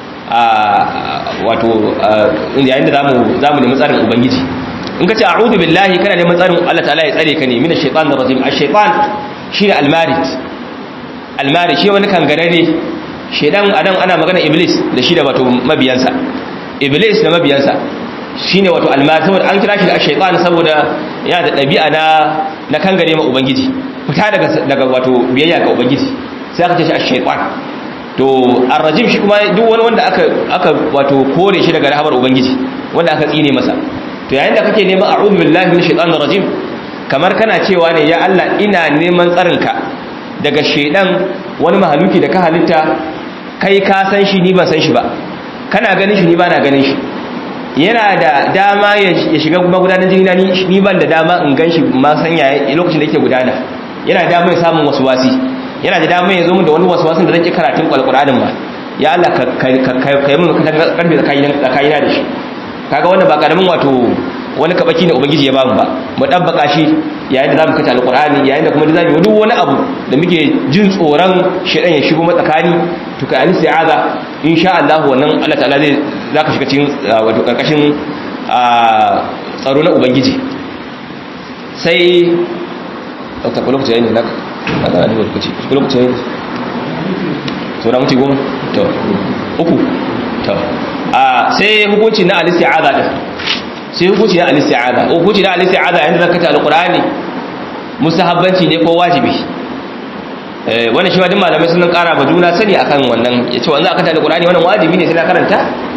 a wato yayin da zamu zamu nemi tsarin ubangiji in ka ce a'udhu billahi kana neman tsarin Allah ta'ala ya tsare ka ne min ash-shaytanir rajim ash-shaytan shine al-marid al-marid shi wani kangarare shedan adan ana magana iblis da shi da wato mabiyansa iblis da mabiyansa shine wato al-marid saboda an kira shi da ash-shaytan saboda yana da dabi'a na na kangare ma ubangiji fita daga daga wato biyayya ga ubangiji sai aka ce shi ash-shaytan to ar-rajim shi kuma duk wani wanda aka aka wato kore shi daga rahamar ubangiji wanda aka tsine masa to yayin da kake neman a'udhu billahi minash shaitanir rajim kamar kana cewa ne ya Allah ina neman tsarinka daga shedan wani mahaluki da ka halitta kai ka san shi ni ban san shi ba kana ganin shi ni ba na ganin shi yana da dama ya shiga magudanar jini na ni ban da dama in gan shi ma san yaya lokacin da yake gudana yana da dama ya samun wasu wasi yana da dama ya zo min da wani wasu wasin da zan ki karatun alqur'anin ba ya Allah ka kai mun karfe tsakanina da shi kaga wannan ba karamin wato wani kabaki ne ubangiji ya bamu ba mu dabbaka shi yayin da zamu kace alqur'ani yayin da kuma da zamu duk wani abu da muke jin tsoron shedan ya shigo matsakani to ka al-isti'aza insha Allah wannan Allah ta'ala zai zaka shiga cikin wato karkashin tsaro na ubangiji sai ta kula ku yayin da naka ne ku ci kula ku yayin to na muti goma to uku to a sai hukunci na al-isti'aza din sai hukunci na al-isti'aza hukunci na al-isti'aza yayin da zakata al-qur'ani mustahabbanci ne ko wajibi eh wannan shi ma duk malamai sun kara ba juna sani akan wannan yace wannan aka ta al-qur'ani wannan wajibi ne sai na karanta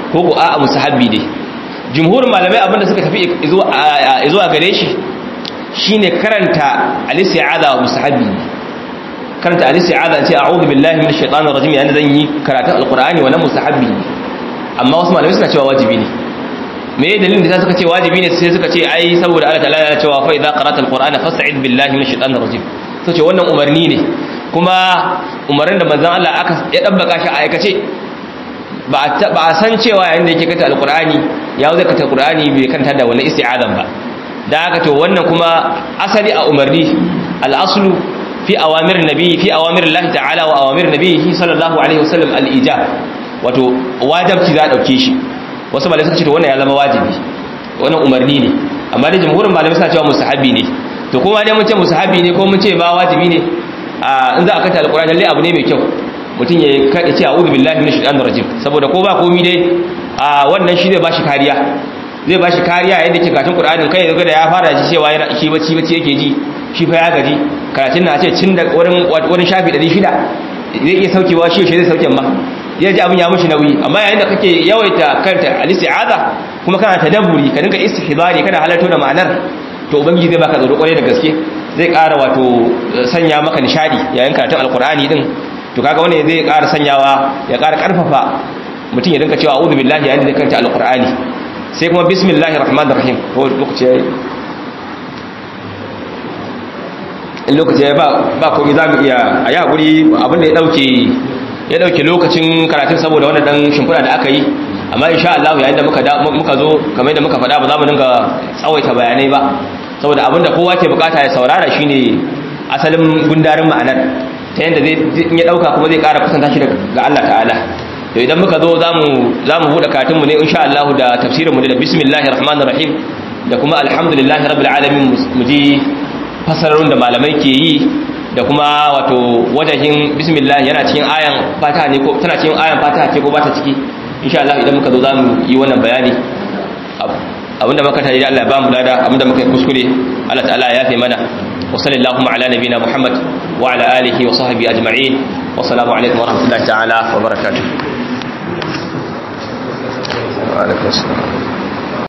ko ko a'a musahabbi ne jumhurin malamai abinda suka tafi zuwa gare shi shine karanta al-isti'aza wa musahabbi ne karanta al-isti'aza ce a'udhu billahi minash shaitanir rajim yana zan yi karatun alqur'ani wannan musahabbi ne amma wasu malamai suna cewa wajibi ne me ya dalilin da suka ce wajibi ne sai suka ce ai saboda Allah ta'ala ya cewa fa idza qara'ta alqur'ana fasta'id billahi minash shaitanir rajim to ce wannan umarni ne kuma umarnin da manzon Allah aka ya dabbaka shi a aikace ba a san cewa yayin da yake kata alqur'ani ya zai kata alqur'ani bai kanta da wannan isti'azan ba da haka to wannan kuma asali a umarni al-aslu fi awamir nabi fi awamir Allah ta'ala wa awamir nabihi sallallahu alaihi wasallam al-ijab wato wajibci za a dauke shi wasu malamai suka ce to wannan ya zama wajibi wannan umarni ne amma da jumhurin malamai suna cewa mustahabi ne to kuma dai mun ce mustahabi ne ko mun ce ba wajibi ne in za a kanta alqur'ani lalle abu ne mai kyau mutum ya kada ce a'udhu billahi minash shaitanir rajim saboda ko ba komai dai a wannan shi zai bashi kariya zai bashi kariya yadda ke karatun qur'anin kai da ya fara shi cewa yana shi bacci bacci yake ji shi fa ya gaji karatun na ce cin da wurin wurin shafi 600 zai iya saukewa shi shi zai sauke ma ya ji abin ya mushi nauyi amma yayin da kake yawaita kanta al-isti'aza kuma kana tadabburi ka dinga istihbari kana halarto da ma'anar to ubangiji zai baka tsoro kwarai da gaske zai ƙara wato sanya maka nishadi yayin karatun alqur'ani din to kaga wani zai ƙara sanyawa ya ƙara ƙarfafa mutum ya dinka cewa a'udhu billahi yayin da zai karanta alqur'ani sai kuma bismillahir rahmanir rahim ko lokaci yayi in lokaci yayi ba ba komai zamu iya a yi hakuri abin da ya dauke ya dauke lokacin karatun saboda wannan dan shimfiɗa da aka yi amma insha Allah yayin da muka muka zo kamar yadda muka faɗa ba za mu dinga tsawaita bayanai ba saboda abin da kowa ke bukata ya saurara shine asalin gundarin ma'anar ta yadda zai ya dauka kuma zai kara kusanta shi ga Allah ta'ala to idan muka zo zamu zamu bude katin mu ne insha Allah da tafsirin mu da bismillahir rahmanir rahim da kuma alhamdulillahi rabbil alamin mu ji fasararun da malamai ke yi da kuma wato wajahin bismillah yana cikin ayan fatiha ne ko tana cikin ayan fatiha ce ko ba ta ciki insha Allah idan muka zo zamu yi wannan bayani abinda muka tare da Allah ya ba mu lada abinda muka yi kuskure Allah ta'ala ya yafe mana وصلى اللهم على نبينا محمد وعلى آله وصحبه أجمعين والسلام عليكم ورحمة الله تعالى وبركاته وعليكم السلام